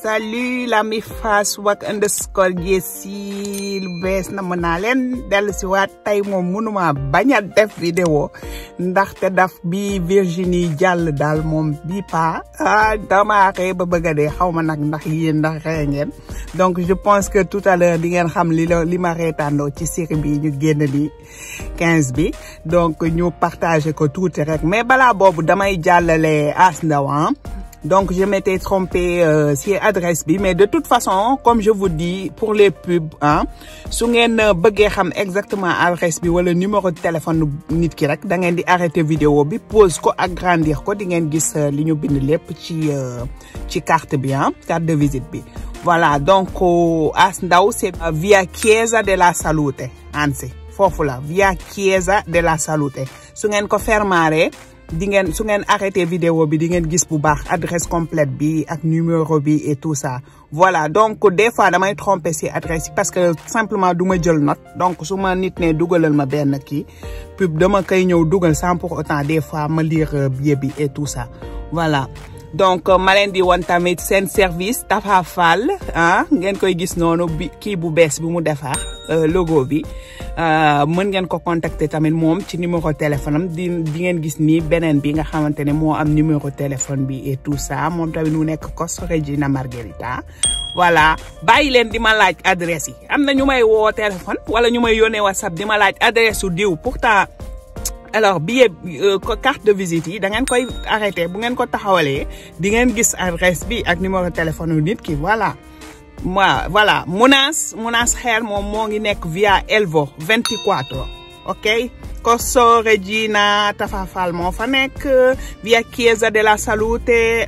salut la mi fas wak underscore Jessi lu bees na mën naa leen dellu si waat tey moom mënuma bañ a def vidéo ndaxte daf bi Virginie jàll daal moom bi pa ah dama xëy ba bëgg a dee xaw ma nag ndax yéen ndax xëy ngeen donc je pense que tout à l'heure di ngeen xam li la li ma reetaandoo ci série bi ñu génn ni 15 bi donc ñu partagé ko tuuti rek mais balaa boobu damay jàllale As Ndaw donc je m'étais trompé euh, si adresse bi mais de toute façon comme je vous dis pour les pubs ah su ngeen bëggee xam exactement adresse bi wala numéro de téléphone nit ki rek da ngeen di arrêter vidéo bi pause ko agrandir ko di ngeen gis li ñu bind lépp ci ci carte bi ah carte de visite bi voilà donc As Ndaw c'est via Chiesa della Salute ansi foofu la via Chiesa della Salute su ngeen ko fermare di ngeen su ngeen arrêté vidéo bi di ngeen gis bu baax adresse complète bi ak numéro bi et tout ça voilà donc des fois damay tromper ci adresse yi parce que simplement du ma jël note donc su ma nit ne dugalal ma benn kii pub dama koy ñëw dugal sans pour autant des fois ma lire billet bi et tout ça voilà donc ma leen di woon tamit seen service Tafa Fall ah ngeen koy gis noonu bi kii bu bees bi mu defar logo bi mën ngeen ko contacter tamit moom ci numéro téléphone am di di ngeen gis nii beneen bi nga xamante ne moo am numéro téléphone bi et tout ça moom tamit mu nekk Costa Regina Margherita voilà bàyyi leen di ma laaj adresse yi am na ñu may woo téléphone wala ñu may yónnee WhatsApp di ma laaj adresse su diw pourtant alors billet carte de visite yi da ngeen koy arrêté bu ngeen ko taxawalee di ngeen gis adresse bi ak numéro téléphone nit ki voilà moi voilà Mounas Mounas xeer moom moo ngi nekk via Elvo 24 ok Corso Regina Tafafal moo fa nekk via Chiesa della Salute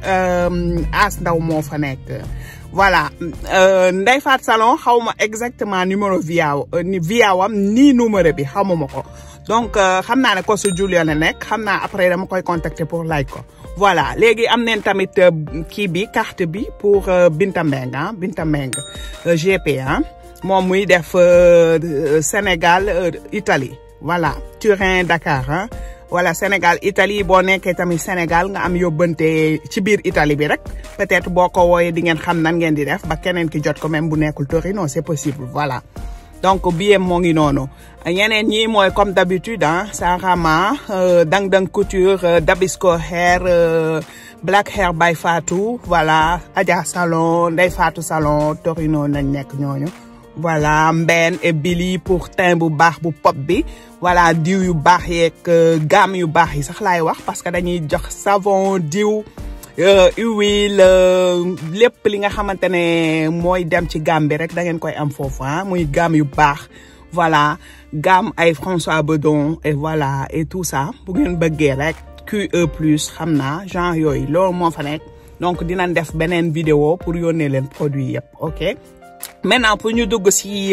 As Ndaw moo fa nekk voilà Ndeye Fat Salon xaw ma exactement numéro via via wam nii numéro bi xamuma ko donc xam naa ne ko su Julio la nekk xam naa après dama koy contacter pour laaj ko voilà léegi am neen tamit kii bi carte bi pour Binta Mbeng ah Binta Mbeng GP ah moom muy def Sénégal Italie voilà Turin Dakar ah voilà Sénégal Italie boo nekkee tamit Sénégal nga am yóbbante ci biir Italie bi rek peut-être boo ko wooyee di ngeen xam nan ngeen di def ba keneen ki jot ko même bu nekkul Torino c'est possible voilà donc billet moo ngi noonu ñeneen ñi mooy comme d'habitude ah Sarama Dang Dang Couture Dabisco Hair Black Hair by Fatou voilà Adja Salon Ndey Fatou Salon Torino nañ nekk ñooñu voilà Mben et Billy pour teint bu baax bu pop bi voilà diw yu baax yeeg gamme yu baax yi sax laay wax parce que dañuy jox savon diw huile lépp li nga xamante ne mooy dem ci gamme bi rek da ngeen koy am foofu ah muy gamme yu baax voilà gamme ay François Bedon et voilà et tout ça bu ngeen bëggee rek QE plus xam naa genre yooyu loolu moo fa nekk donc dinañ def beneen vidéo pour yónnee leen produit yëpp ok maintenant pour ñu dugg ci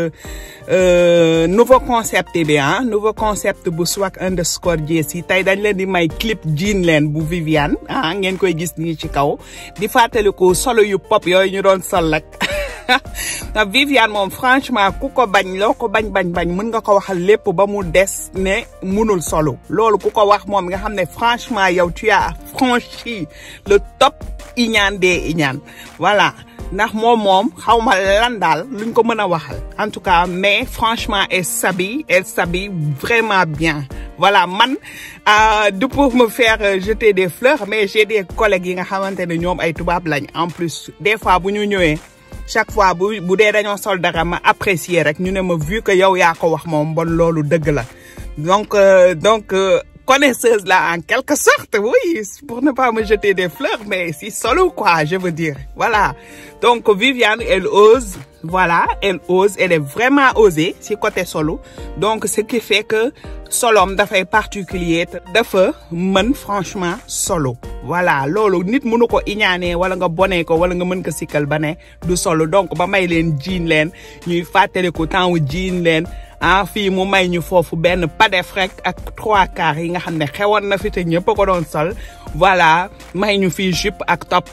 nouveau concept bi ah nouveau concept bu swag underscore Jessi tey dañ leen di may clip jean leen bu Viviane ah ngeen koy gis nii ci kaw di fàttaliku solo yu pop yooyu ñu doon sol rek ndax Viviane moom franchement ku ko bañ loo ko bañ bañ bañ mën nga ko waxal lépp ba mu des ne munul solo loolu ku ko wax moom nga xam ne franchement yow tu as franchi le top iñaan des iñaan voilà ndax moom moom xaw ma lan daal luñ ko mën a waxal en tout cas mais franchement elle s'habille elle s'habille vraiment bien voilà man du pour me faire jeter des fleurs mais j'ai des collègues yi nga xamante ne ñoom ay tubaab lañ en plus des fois bu ñu ñëwee chaque fois bu bu dee dañoo sol dara ma apprécier rek ñu ne ma vu que yow yaa ko wax moom bon loolu dëgg la donc donc connaisseuse là en quelque sorte oui pour ne pas me jeter des fleurs mais si solo quoi je veux dire voilà donc Viviane elle ose voilà elle ose elle est vraiment osée si côté solo donc ce qui fait que solom dafay particulier dafa mën franchement solo voilà loolu nit mënu ko iñaanee wala nga bonee ko wala nga mën ko sikkal ba ne du solo donc ba may leen jiin leen ñuy fàttaliku temps wu jiin leen ah fii mu may ñu foofu benn padef rek ak trois quarts yi nga xam ne xewoon na fi te ñëpp a ko doon sol voilà may ñu fii jupe ak top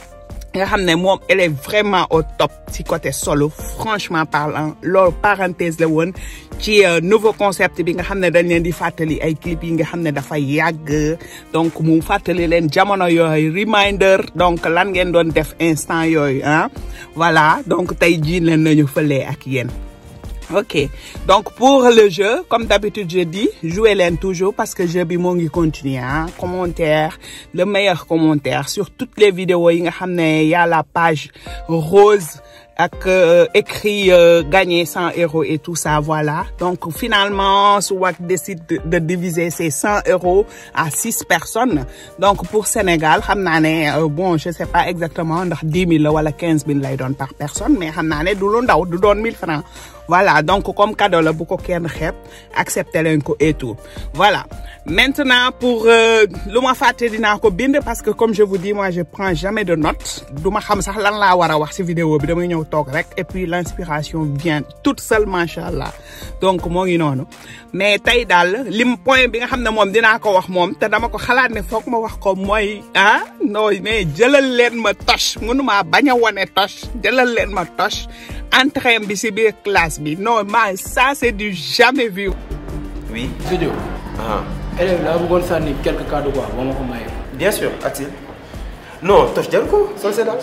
nga xam ne moom elle est vraiment au top ci côté solo franchement parlant loolu parenthèse la woon ci nouveau concept bi nga xam ne dañ leen di fàttali ay clip yi nga xam ne dafa yàgg donc mu fàttali leen jamono yooyu reminder donc lan ngeen doon def instant yooyu ah voilà donc tey jii leen nañu fëlee ak yéen ok donc pour le jeu comme d'habitude je dis jouez leen toujours parce que jeu bi moo ngi continuer ah commentaire le meilleur commentaire sur toutes les vidéos yi nga xam ne y a la page rose ak euh, écrit euh, gagner 100 euros et tout ça voilà donc finalement Swag décide de, de diviser ces 100 euros à six personnes donc pour Sénégal xam naa ne euh, bon je sais pas exactement ndax 10 000 la wala 15 000 lay doon par personne mais xam naa ne du lu ndaw du doon 1000 francs voilà donc comme cadeau la bu ko kenn xeeb accepté leen ko et tout voilà maintenant pour lu ma fàtte dinaa ko bind parce que comme je vous dis moi je prends jamais de notes du ma xam sax lan laa war a wax ci vidéo bi damay ñëw toog rek et puis l'inspiration vient toute seule macha allah donc moo ngi noonu mais tey daal lim point bi nga xam ne moom dinaa ko wax moom te dama ko xalaat ne foog ma wax ko mooy ah non mais jëlal leen ma tosh mënumaa bañ a wane tosh jëlal leen ma tosh entrée bi ci biir classe bi non ma ça c'est du jamais vu. Oui. Studio. Ah. élève laa bëggoon sànni quelques cas de quoi boo ma ko mayee. Bien sûr, Atil. Non, tos jaru ko sol c'est daal.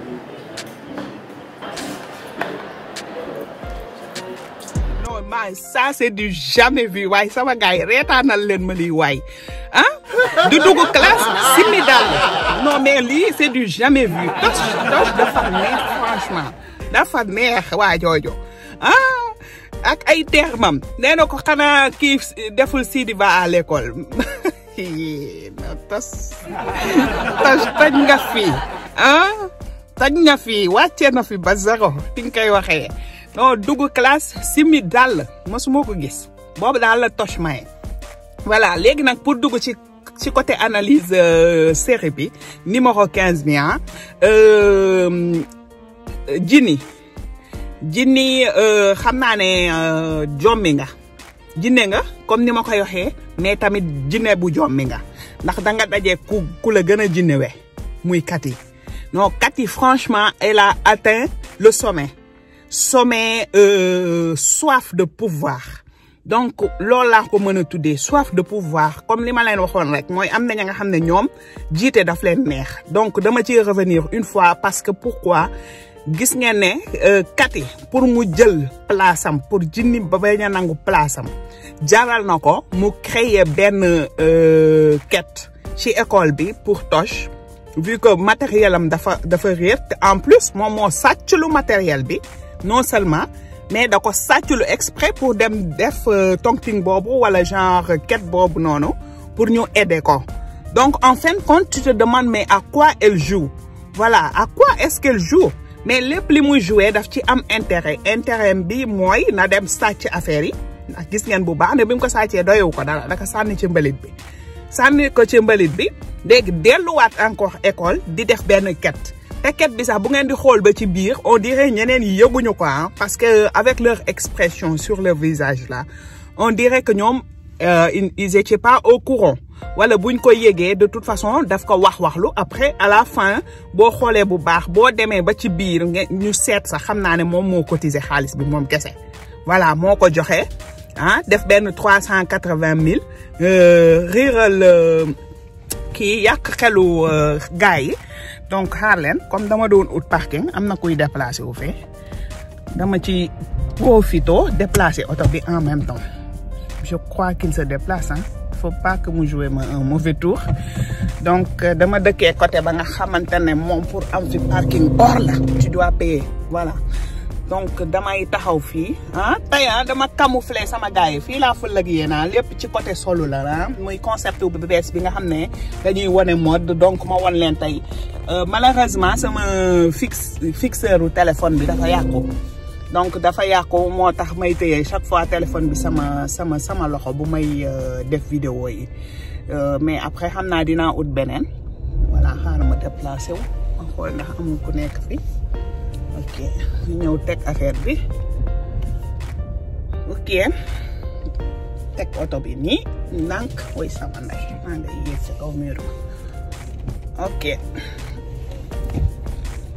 non ma ça c'est du jamais vu waaye sama gars yi reetaanal leen ma lii waay ah du dugg classe simi daal non mais lii c'est du jamais vu tos tos dafa neex franchement dafa neex waa joojo ah ak ay termam nee na ko xanaa kii deful Sidi Ba à l'école non tos tos toj nga fi ah toj nga fi wàcce na fi ba zéro fi nga koy waxee non dugg classe simi dàll mosuma ko gis boobu daal la toch maye voilà léegi nag pour dugg ci ci côté analyse euh, série bi numéro 15 bi ah euh, Jini Jini euh, xam naa ne jommi nga jinne nga comme ni ma koy waxee mais tamit jinne bu jommi nga ndax da nga daje ku ku la gën a jinne we muy Kati non Kati franchement elle a atteint le sommet sommet euh, soif de pouvoir donc loolu laa ko mën a tuddee soif de pouvoir comme li ma leen waxoon rek mooy am na ña nga xam ne ñoom jiite daf leen neex donc dama ciy revenir une fois parce que pourquoi gis ngeen ne Kati pour mu jël place am pour jinni ba bañ a nangu place am jaral na ko mu créer benn quête ci école bi pour Toch vu que matériel am dafa dafa réer te en plus moom moo sàcc lu matériel bi non seulement mais da ko sàcculu exprès pour dem def tonking boobu wala genre quête boobu noonu pour ñu aider ko donc en fin de compte tu te demandes mais à quoi elle joue voilà à quoi est-ce qu'elle joue mais lépp li muy jouer daf ci am intérêt intérêt bi mooy na dem sàcc affaire yi ndax gis ngeen bu baax ne bi mu ko sàccee doyewu ko dara daka sànni ci mbalit bi sànni ko ci mbalit bi léegi delluwaat encore école di def benn quête te quête bi sax bu ngeen di xool ba ci biir on dirait ñeneen yi yëguñu ko ah parce que avec leur expression sur leur visage là on dirait que ñoom ils étaient pas au courant wala buñ ko yégee de toute façon daf ko wax waxlu après à la fin boo xoolee bu baax boo demee ba ci biir ñu seet sax xam naa ne moom moo cotiser xaalis bi moom kese voilà moo ko joxe ah def benn trois cent quatre-vingt mille riiral kii yàq xelu gars yi donc xaar leen comme dama doon ut parking am na kuy déplacé wu fee dama ci profito déplacé oto bi en même temps je crois qu'il se déplace hein faut pas que mu jouer ma un mauvais tour donc dama dëkkee côté ba nga xamante ne moom pour am fi parking hors la tu dois payer voilà donc damay taxaw fii ah tey ah dama camoufler sama gars yi fii laa fël ak yéen lépp ci côté solo la ah muy concept bu bees bi nga xam ne dañuy wane mode donc ma wan leen tey malheureusement sama fixe fixeur u téléphone bi dafa yàqu donc dafa yàqu moo tax may téye chaque fois téléphone bi sama sama sama loxo bu may def vidéo yi mais après xam naa dinaa ut beneen voilà xaaral ma déplacé wu ma xool ndax amul ku nekk fi ok ñëw teg affaire bi ok teg oto bi nii ndànk woy sama ndey maa ngay yéeg ci kaw mur ok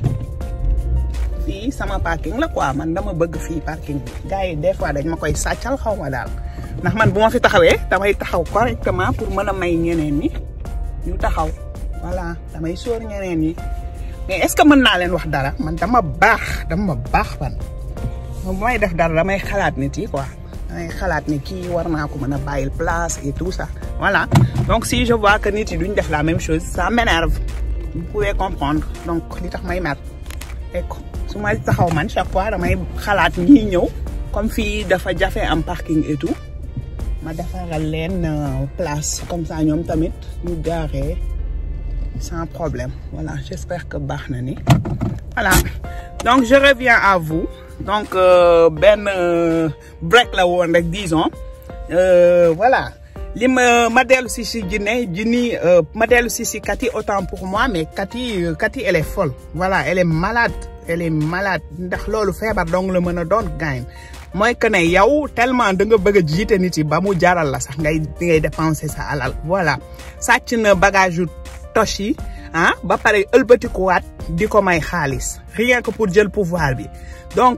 fii sama parking la quoi man dama bëgg fii parking bi gars yi des fois dañ ma koy sàccal xaw ma daal ndax man bu ma fi taxawee damay taxaw correctement pour mën a may ñeneen ñi ñu taxaw voilà damay sóor ñeneen ñi mais est-ce que mën naa leen wax dara man dama baax dama baax man moom bu may def dara damay xalaat nit yi quoi damay xalaat ni kii war naa ko mën a bàyyil place et tout ça voilà donc si je vois que nit yi duñ def la même chose ça m'énerve vous pouvez comprendre donc li tax may mer et su may taxaw man chaque fois damay xalaat ñii ñëw comme fii dafa jafe am parking et tout ma defaral leen place comme ça ñoom tamit ñu gaaree sans problème voilà j'espère que baax na ni voilà donc je reviens à vous donc benn break la woon rek disons voilà li ma ma dellu si si Djiné Djini ma dellu si si Kati autant pour moi mais Kati Kati elle est folle voilà elle est malade elle est malade ndax loolu feebar dong la mën a doon gaañ mooy que ne yow tellement da nga bëgg a jiite nit yi ba mu jaral la sax ngay ngay dépenser sa alal voilà sàcc na bagage yu toch yi ah ba pare ëlbatikuwaat di ko may xaalis rien que pour jël pouvoir bi donc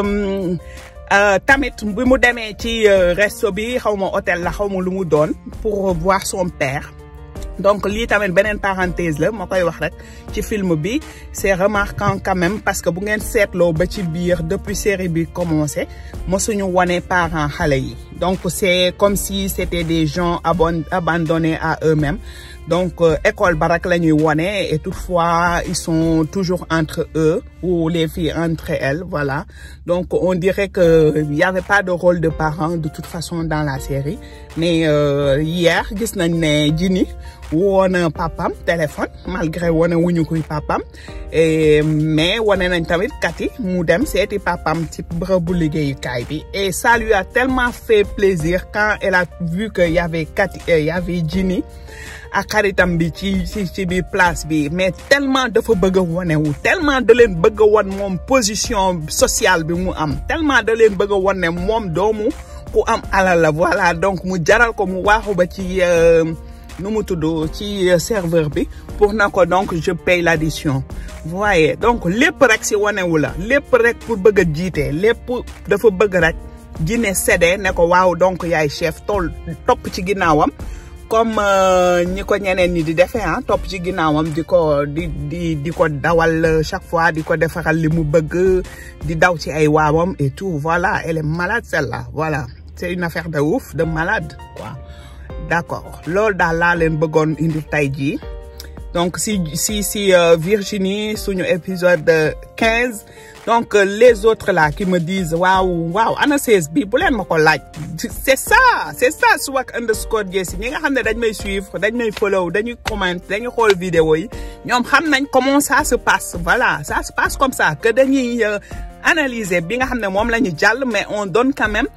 tamit bi mu demee ci resto bi xaw ma hôtel la xaw ma lu mu doon pour voir son père donc lii tamit beneen parenthèse la ma koy wax rek ci film bi c'est remarquant quand même parce que bu ngeen seetloo ba ci biir depuis série bi commencé mosuñu wone parents xale yi donc c'est comme si c'était des gens abon abandonnés à eux-mêmes donc école ba rek la ñuy wone et toutefois ils sont toujours entre eux ou les filles entre elles voilà donc on dirait que il y avait pas de rôle de parent de toute façon dans la série mais euh, hier gis nañ ne Djini woon papam téléphone malgré wane wuñu koy papam et mais wane nañ tamit Kati mu dem seeti papam ci bërëbu liggéeyukaay bi et ça lui a tellement fait plaisir quand elle a vu que y avait Kati y avait Djini ak xaritam bi ci ci ci biir place bi mais tellement dafa bëgg a wane wu tellement da leen bëgg a wan moom position sociale bi mu am tellement da leen bëgg a wan ne moom doomu ku am alal la voilà donc mu jaral ko mu waaxu ba ci nu mu tudd ci serveur bi pour na ko donc je paye l'addition voyez donc lépp rek si wanewu la lépp rek pour bëgg a jiite lépp dafa bëgg rek Djiné séddee ne ko waaw donc yaay chef tool topp ci ginnaawam comme ñi ko ñeneen ñi di defee ah topp ci ginnaawam di ko di di di ko dawal chaque fois di ko defaral li mu bëgg di daw ci ay waawam et tout voilà elle est malade celle-là voilà c'est une affaire de ouf de malade quoi d'accord loolu daal laa leen bëggoon indi tey jii donc si si si Virginie suñu épisode quinze donc les autres là qui me disent waaw waaw ana seize bi bu leen ma ko laaj c'est ça c'est ça swag underscore Jessie ñi nga xam ne dañ may suivre dañ may follow dañuy comment dañuy xool vidéo yi ñoom xam nañ comment ça se passe voilà ça se passe comme ça que dañuy analyser bi nga xam ne moom la ñu jàll mais on donne quand même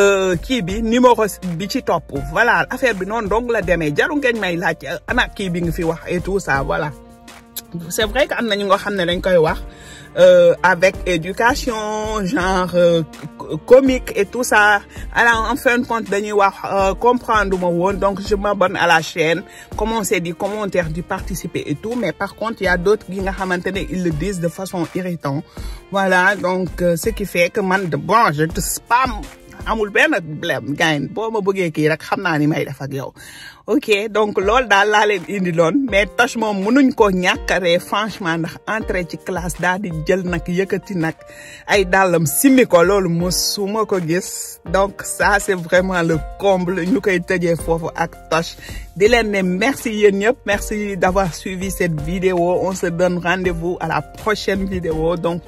kii bi numéro bi ci topp voilà affaire bi noonu donc la demee jaru ngeen may laaj ana kii bi nga fi wax et tout ça voilà c'est vrai que am na ñu nga xam ne dañ koy wax Euh, avec éducation genre euh, comique et tout ça alors en fin de compte dañuy wax euh, comprendre ma woon donc je m'abonne à la chaîne commencer di commentaire di participer et tout mais par contre il y a d'autres yi nga xamante ne ils le disent de façon irritante voilà donc ce qui fait que man de bon je te spam amul benn blème gain boo ma bëggee kii rek xam naa ni may def ak yow ok donc loolu daal laa leen indi loon mais Toch moom mënuñ ko ñàkkaree franchement ndax entrer ci classe daal di jël nag yëkkati nag ay dàllam simmi ko loolu mosuma ko gis donc ça c'est vraiment le comble ñu koy tëjee foofu ak Toch di leen ne merci yéen ñëpp merci d'avoir suivi cette vidéo on se donne rendez-vous à la prochaine vidéo donc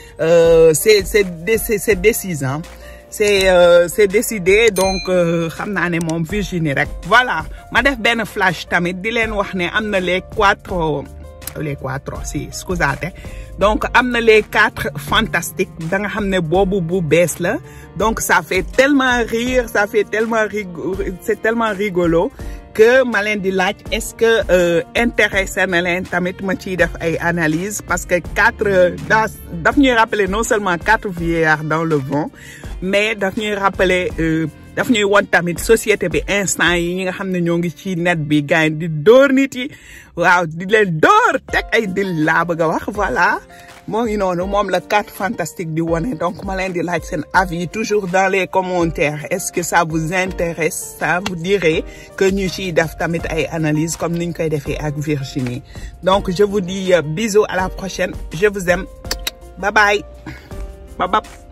euh, c'est c'est c'est décisant c'est euh, c'est décidé donc xam naa ne moom Virginie rek voilà ma def benn flash tamit di leen wax ne am na les quatre les quatre si scusate donc am na les quatre fantastiques da nga xam ne boobu bu bees la donc ça fait tellement rire ça fait tellement rigo c'est tellement rigolo que ma leen di laaj est-ce que euh, intéressé na leen tamit ma ciy def ay analyse parce que quatre dans daf ñuy rappeler non seulement quatre vieillards dans le vent mais daf ñuy rappeler daf ñuy won tamit société bi instant yi ñi nga xam ne ñoo ngi ci net bi gars di dóor nit yi waaw di leen dóor teg ay dil laa bëgg a wax voilà moo ngi noonu moom la carte fantastique di wone donc ma leen di laaj seen avis toujours dans les commentaires est-ce que ça vous intéresse ça vous dirait que ñu ciy def tamit ay analyse comme niñ koy defee ak Virginie donc je vous dis bisous à la prochaine je vous aime bye bye bye bye